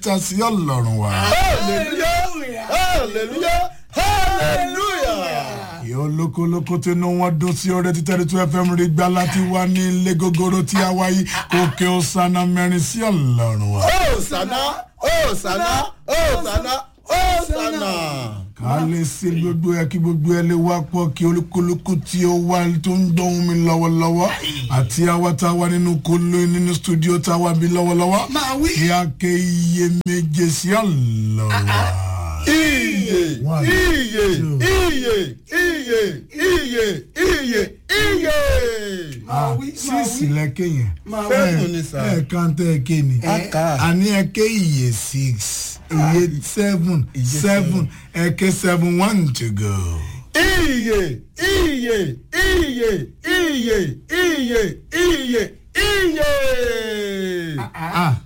ta sí ọlọ́run wa. hallelujah hallelujah hallelujah. ìyá olókolóko tí inú wọn dún sí ọrẹ títẹ́rì tó fm rí gbá láti wá ní ilé gogoro tí a wáyé òkè ọ̀sánà mẹ́rin sí ọlọ́run wa. Hosanna, Hosanna, Hosanna, Hosanna. ká lè ṣe gbogbo ẹ kí gbogbo ẹ lè wá pọ̀ kí olúkúlùkù tí ó wá tó ń dọ̀hún mi lọ́wọ́lọ́wọ́ àti àwa tá a wà nínú kolo nínú stúdíò tá a wà bí lọ́wọ́lọ́wọ́ Máa wí. kí a ké iye méje sí ọlọ́run wa. Iye, One, iye, two. iye, iye, iye, iye, iye. Ah, wí, máa síìsì wí. lẹ́kẹ̀ yẹn. Máa wí. Seven ni sir. ẹ kàn tẹ́ ẹ ké ni. A kà á. àní ẹ ké iye six iye seven seven ẹ ké seven one to go. Iye, iye, iye, iye, iye, iye, iye. ah